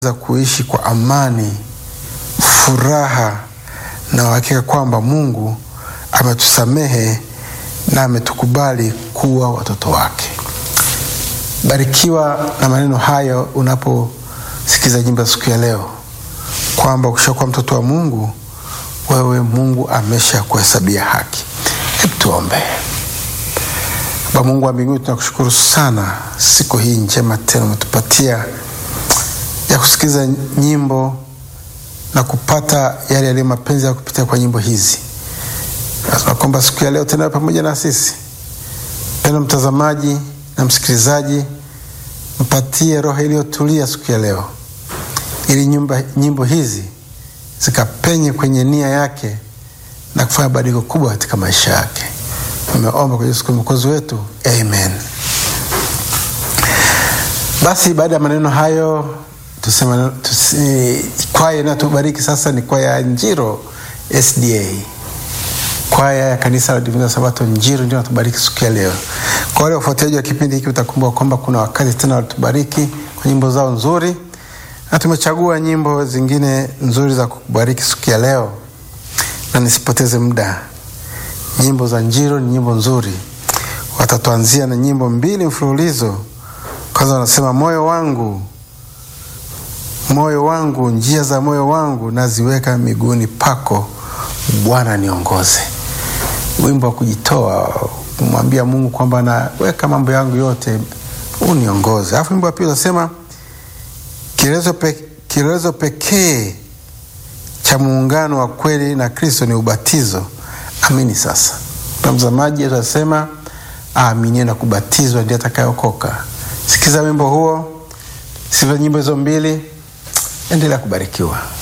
za kuishi kwa amani, furaha na uhakika kwamba Mungu ametusamehe na ametukubali kuwa watoto wake. Barikiwa na maneno hayo unaposikiza nyimbo siku ya leo, kwamba ukishakuwa mtoto wa Mungu, wewe Mungu amesha kuhesabia haki. Hebu tuombe. Baba Mungu wa mbinguni, tunakushukuru sana siku hii njema tena umetupatia ya kusikiliza nyimbo na kupata yale yaliyo mapenzi ya kupitia kwa nyimbo hizi. Nasema kwamba siku ya leo tena pamoja na sisi, penda mtazamaji na msikilizaji, mpatie roho iliyotulia siku ya leo, ili nyumba, nyimbo hizi zikapenye kwenye nia yake na kufanya badiliko kubwa katika maisha yake. Nimeomba kwa Yesu mwokozi wetu, amen. Basi baada ya maneno hayo tusema tusi, kwaya inayotubariki sasa ni kwaya ya Njiro SDA, kwaya ya kanisa la Divina Sabato Njiro ndio natubariki siku ya leo. Kwa wale wafuatiliaji wa kipindi hiki, utakumbuka kwamba kuna wakati tena walitubariki kwa nyimbo zao nzuri, na tumechagua nyimbo zingine nzuri za kukubariki siku ya leo, na nisipoteze muda, nyimbo za Njiro ni nyimbo nzuri. Watatuanzia na nyimbo mbili mfululizo. Kwanza wanasema moyo wangu moyo wangu, njia za moyo wangu naziweka miguuni pako, Bwana niongoze. Wimbo wa kujitoa, kumwambia Mungu kwamba naweka mambo yangu yote, uniongoze. Alafu wimbo wa pili unasema kielelezo pe, kielelezo pekee cha muungano wa kweli na Kristo ni ubatizo. Amini sasa, mtazamaji atasema aaminie na kubatizwa ndiye atakayeokoka. Sikiza wimbo huo, sikiza nyimbo hizo mbili. Endelea kubarikiwa.